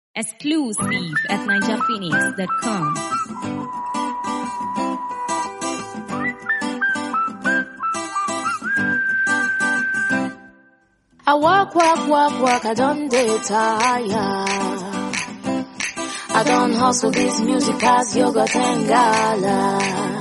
Exclusive at ninjaphoenix.com. I walk, walk, walk, walk, I don't dey tire. I don't hustle this music past yogurt and gala.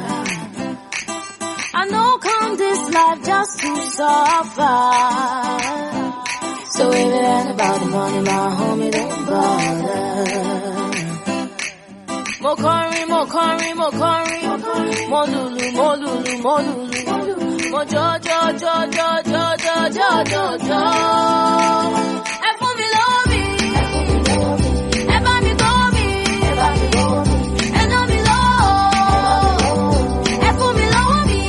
I know come this life just to suffer. So if it ain't about the money, my homie don't bother. Mo kọrin, mo kọrin, mo kọrin, mo lulu, mo lulu, mo lulu, mo jọ jọ jọ jọ jọ jọ jọ jọ jọ. Ẹ fún mi lọ́wọ́ mi, ẹ bá mi gbọ́ mi, ẹ ná mi lọ́wọ́, ẹ fún mi lọ́wọ́ mi.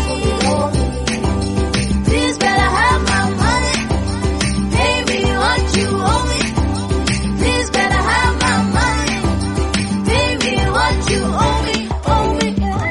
Please better have my money, pay me what you owe me. Please better have my money. Pay me what you owe me, owe me.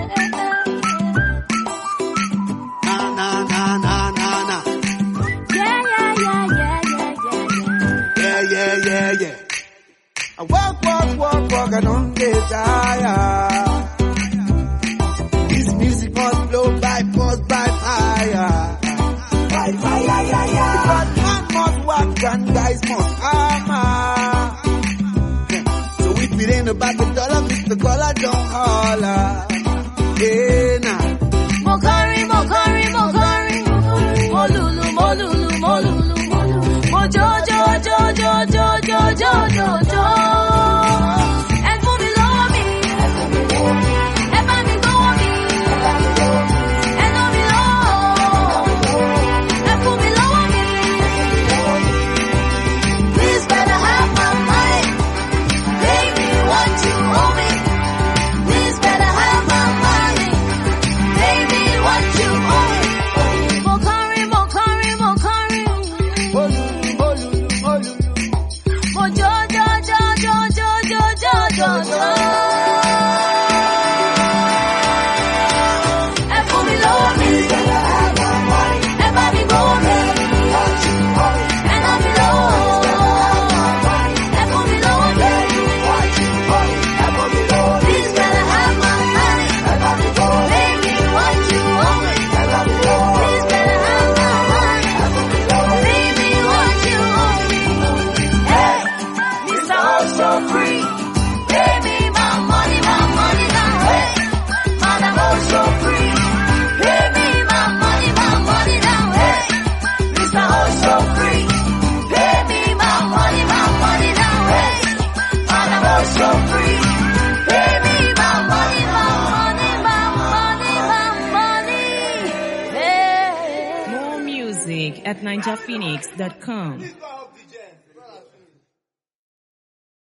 Na na na na na na. Yeah, yeah, yeah, yeah, yeah, yeah, Yeah yeah yeah yeah. I walk walk walk walk I don't get tired. This music must blow by force by fire. By fire yeah yeah. Because man must walk and guys must hammer. Yeah. So if it ain't about the dollar, Mr. Dollar don't holler. Yeah nah. Mo kọrin, mo kọrin, mo kọrin. Mo lulu, mo lulu, mo lulu, mo lulu. Mo jó, jó, jó, jó, jó, jó, jó, jó, jó. Ẹ fún mi lọ́wọ́ mi. Ẹ bá mi gbọ́wọ́ mi. Ẹ ná mi lọ́wọ́. Ẹ fún mi lọ́wọ́ mi. Please better have my money. Pay me what you owe me. Please better have my money. Pay me what you owe me. Mo kọrin, mo kọrin, mo kọrin. Olu, olu, olu. Mo jó, jó, jó, jó, jó, jó, jó, jó, jó. Ẹ fún mi lọ́wọ́ mi. Ẹ bá mi gbọ́wọ́ mi. Ẹ ná mi lọ́wọ́. Ẹ fún mi lọ́wọ́ mi. Please better have my money. Pay me what you owe me. Please better have my money. Pay me what you owe me. Hey, Mr. Oh So Free. Pay me my money, my money now. Hey, man, I'm oh so free. Pay me my money, my money now. Hey, Mr. Oh So Free. Pay me my money, my money now. Hey, man, I'm oh so free. Pay me my money, my money, my money, my money. Hey. More music at ninjaphoenix.com. Please go help the gent.